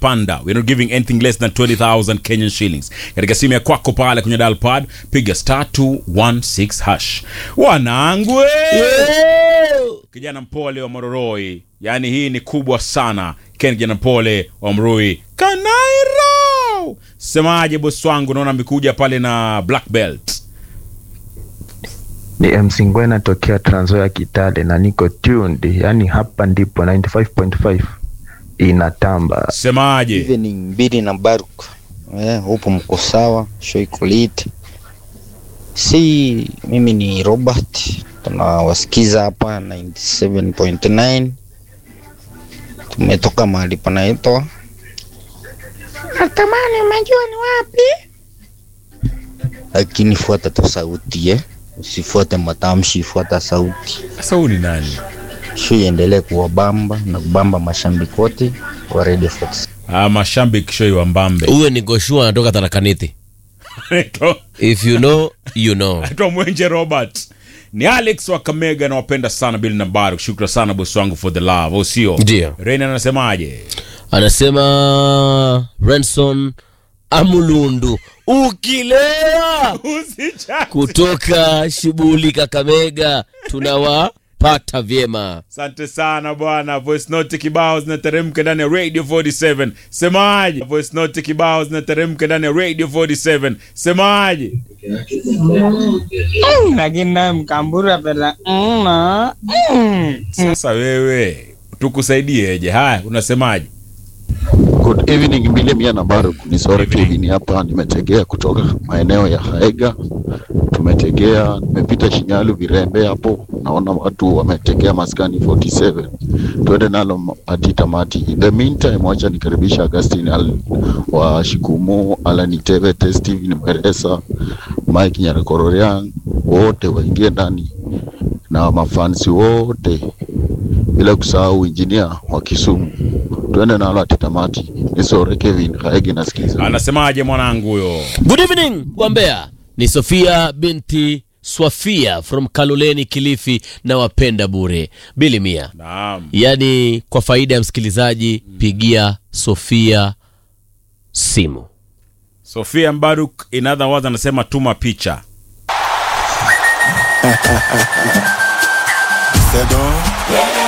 zimepanda we're not giving anything less than 20000 kenyan shillings katika simu ya kwako pale kwenye dial pad piga star 216 hash wanangu kijana mpole wa mororoi yaani hii ni kubwa sana ken kijana mpole wa mrui kanairo semaje bosi wangu naona amekuja pale na black belt ni MC Ngwena tokea Trans Nzoia Kitale na niko tuned, yani hapa ndipo 95.5 inatamba. semaje evening mbili na Baruk eh, upo mko sawa, show iko lit. Si mimi ni Robert, tunawasikiza hapa 97.9 tumetoka mahali panaitwa natamani, umejua ni wapi, lakini fuata tu sauti eh, usifuate matamshi, fuata sauti. sasa huu ni nani Show iendelee kuwabamba na kubamba mashabiki wote wa Radio Fox. ah, mashambik shoi wa mbambe huyo ni goshua anatoka tarakaniti Anaitwa- if you know you know anaitwa mwenje robert ni alex wa kamega nawapenda sana bili na baru shukra sana bosi wangu for the love au sio Ndio. reni anasemaje anasema renson amulundu ukilewa Usijali. kutoka shibuli kakamega tunawapata vyema asante sana bwana voice note kibao zinateremka ndani ya radio 47 semaje voice note kibao zinateremka ndani ya radio 47 semaje lakini naye mkambura pela mna sasa wewe tukusaidieje haya unasemaje Good evening Mbile Mia na Baruk, ni Sore Kevin hapa, nimetegea kutoka maeneo ya Haega, tumetegea, nimepita Shinyalu Virembe hapo, naona watu wametegea maskani 47 tuende nalo hadi tamati. In the meantime, wacha nikaribisha Augustine Al wa Shikumu, Alan Tebe, Steven Mweresa, Mike Nyarakororia, wote waingie ndani na mafansi wote bila kusahau injinia wa Kisumu. Tuende nalo hadi tamati. Nisore Kevin Haegi nasikiza. anasemaje mwanangu huyo good evening wambea ni sofia binti swafia from kaloleni kilifi na wapenda bure bili mia naam yaani kwa faida ya msikilizaji pigia sofia simu sofia mbaruk in other words anasema tuma picha C'est donc